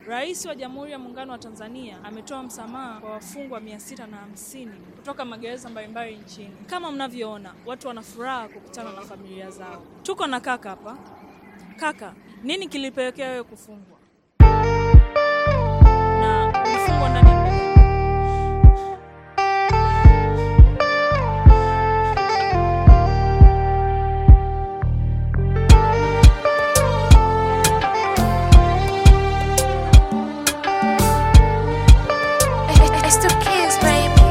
Rais wa Jamhuri ya Muungano wa Tanzania ametoa msamaha kwa wafungwa mia sita na hamsini kutoka magereza mbalimbali nchini. Kama mnavyoona, watu wana furaha kukutana na familia zao. Tuko na kaka hapa. Kaka, nini kilipelekea wewe kufungwa na ulifungwa ndani ya muda gani? It's the kids, baby.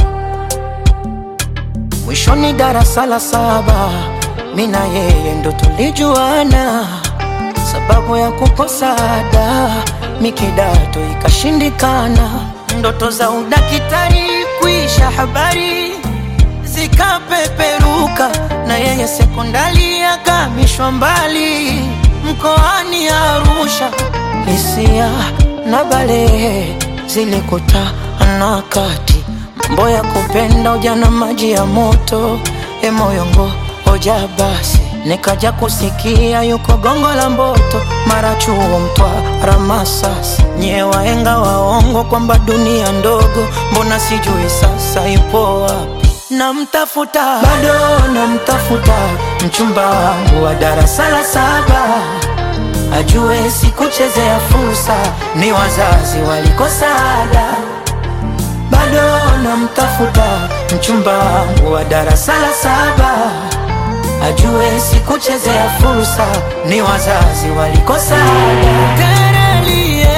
Mwishoni darasa la saba, mi na yeye ndo tulijuana, sababu ya kukosa ada, mi kidato ikashindikana, ndoto za udakitari kuisha habari zikapeperuka, na yeye sekondari akamishwa mbali mkoani Arusha, hisia na balehe zilikutana kati mambo ya kupenda ujana maji ya moto e moyongo hoja basi nikaja kusikia yuko gongo la mboto mara chuo mtwara masasi nyie waenga waongo kwamba dunia ndogo mbona sijui sasa ipo wapi namtafuta bado namtafuta mchumba wangu wa darasa la saba ajue sikuchezea fursa ni wazazi walikosa ada bado namtafuta mchumba wangu wa darasa la saba ajue sikuchezea fursa ni wazazi walikosa ada terelie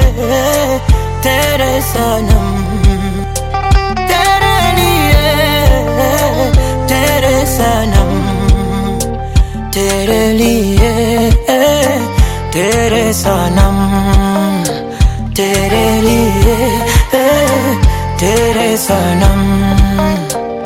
tere sana mm. terelie tere sana mm. terelie tere sana mm. terelie tere sana mm.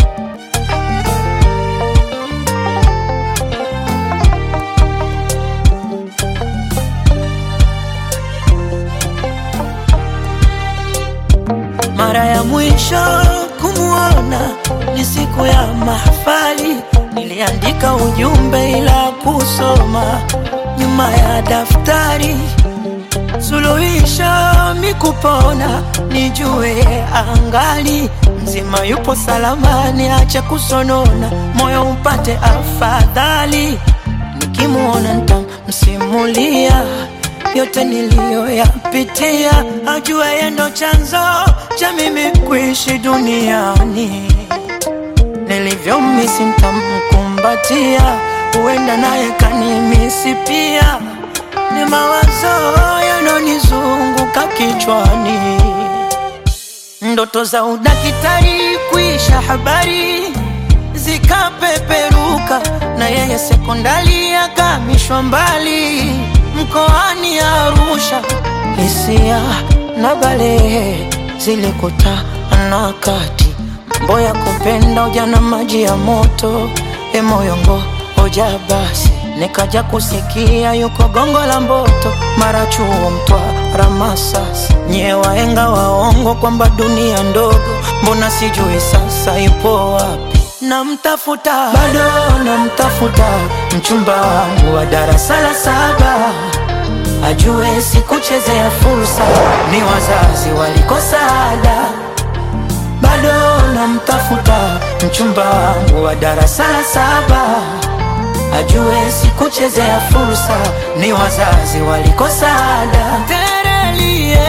Mara ya mwisho kumwona ni siku ya mahafali, niliandika ujumbe ila kusoma nyuma ya daftari. Suluhisho mikupona, nijue angali mzima, yupo salamani, acha kusonona, moyo upate afadhali. Nikimuona nitamsimulia yote niliyoyapitia, ajue yeye ndo chanzo cha mimi kuishi duniani. Nilivyomisi nitamkumbatia, huenda naye kanimisi pia. Ni mawazo yanonizunguka kichwani, ndoto za udakitari kuisha habari zikapeperuka, na yeye sekondari akamishwa mbali mkoani Arusha. Hisia na balehe zilikutana kati, mambo ya kupenda ujana maji ya moto, e moyongo hoja basi nikaja kusikia yuko gongo la mboto, mara chuo mtwara masasi, nyie waenga waongo kwamba dunia ndogo, mbona sijui sasa ipo wapi? Namtafuta bado namtafuta mchumba wangu wa darasa la saba ajue sikuchezea fursa, ni wazazi walikosa ada. Bado namtafuta mchumba wangu wa darasa la saba ajue sikuchezea fursa, ni wazazi walikosa ada. Terelie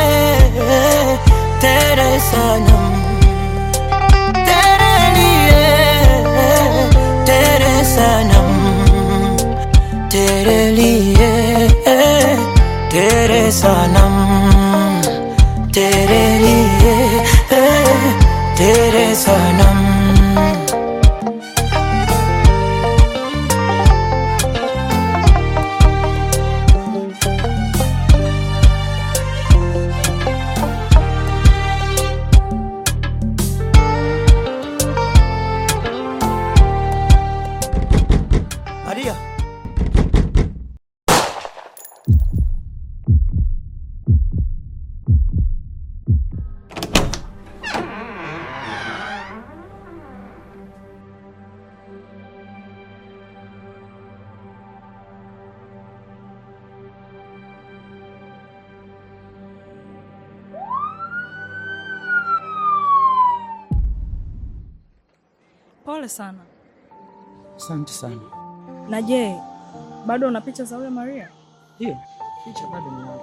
tere sana terelie tere sana terelie tere sana terelie tere sana Maria Pole sana. Asante sana. Na je, bado una picha za huyo Maria? Hiyo picha bado ninayo.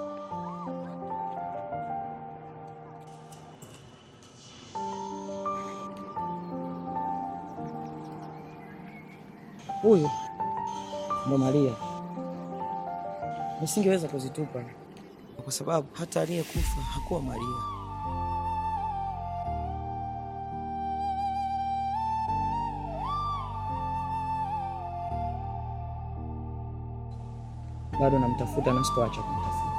Huyu ndo Maria. Nisingeweza kuzitupa kwa sababu hata aliyekufa hakuwa Maria. Bado namtafuta na sitoacha kumtafuta.